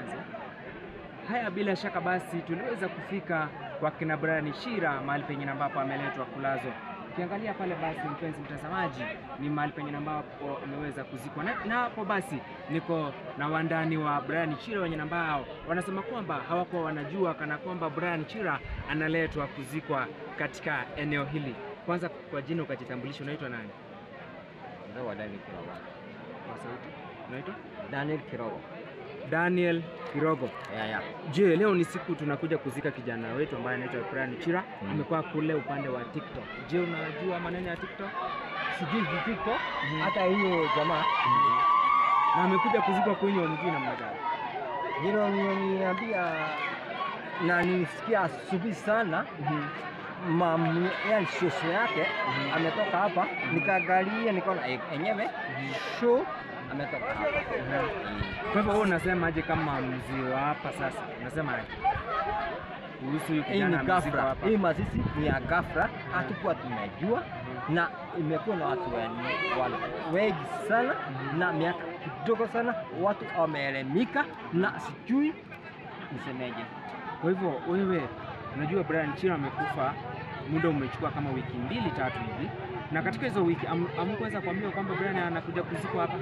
Kulazo. Haya, bila shaka basi tuliweza kufika kwa kina Brian Chira mahali pengine ambapo ameletwa kulazwa. Ukiangalia pale basi, mpenzi mtazamaji, ni mahali pengine ambapo ameweza kuzikwa, na na hapo basi niko na wandani wa Brian Chira wenye ambao wanasema kwamba hawakuwa wanajua kana kwamba Brian Chira analetwa kuzikwa katika eneo hili. Kwanza kwa jina ukajitambulisha, unaitwa nani? Mzee wa Daniel Kirogo. Kwa sauti, unaitwa Daniel Kirogo. Daniel Kirogo. Ya ya. Je, leo ni siku tunakuja kuzika kijana wetu ambaye anaitwa Brian Chira. Mm. Amekuwa kule upande wa TikTok. Je, unajua maneno ya TikTok? Sijui TikTok Mhm. hata hiyo jamaa Na amekuja kuzikwa kwenye mjini namna gani? jino niambia na nisikia asubuhi sana mamu yani shosho yake Mhm. ametoka hapa, nikaangalia nikaona eh, enyewe sho ametoka hapa. Kwa hivyo wewe unasemaje kama mzee wa hapa sasa? Unasema aje? Kuhusu huyu Hii ni kijana amezikwa ghafla, hapa. hii mazishi ni ya ghafla, hatukuwa tumejua na imekuwa na watu wen- wan- wengi sana Mhm. na miaka kidogo sana, watu wameelemika na sijui nisemeje. Kwa hivyo wewe unajua Brian Chira amekufa, muda umechukua kama wiki mbili tatu hivi, na katika hizo wiki am- hamkuweza kuambiwa kwamba Brian anakuja kuzikwa hapa?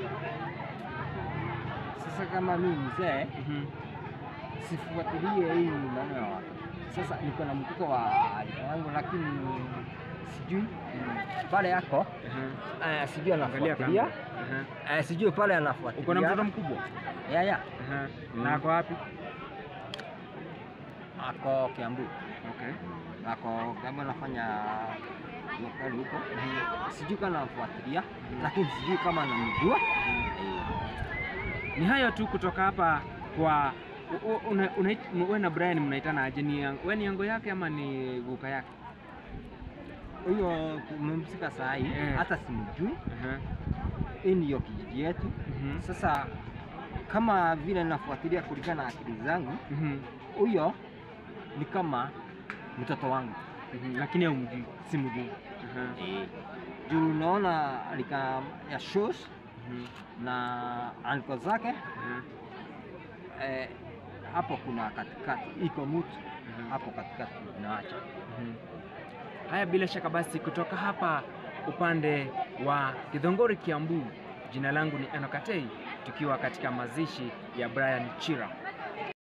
Sasa kama mimi mzee Mhm. sifuatilie hii maneno ya watu. Sasa niko na mtoto wa rika yangu, lakini sijui pale yako Aha. eh, sijui Angalia anafuatilia kamera. Aha. eh, sijui pale anafuatilia. Uko na mtoto mkubwa? ya ya Aha. Mm. Na ako wapi? ako Kiambu, Okay. ako kama anafanya lokali huko, sijui kama anafuatilia, lakini sijui kama anamjua Eh, Ni hayo tu kutoka hapa kwa u- u- una- unait- wewe na Brian mnaitana aje? Ni yang- wewe ni yango yake ama ni guka yake? huyo tumemsika saa hii Eh. hata simjui. Aha. Hii ndiyo kijiji yetu. Mhm. Sasa kama vile nafuatilia kulingana na akili zangu, Mhm. huyo ni kama mtoto wangu, Mhm. Lakini haumjui. simjui Aha. juu naona lika ya shows Mhm. na anko zake Aha. eh, hapo kuna katikati iko mtu Mhm. hapo katikati naacha Mhm. Haya, bila shaka basi, kutoka hapa upande wa Githongori, Kiambu, jina langu ni Enokatei, tukiwa katika mazishi ya Brian Chira.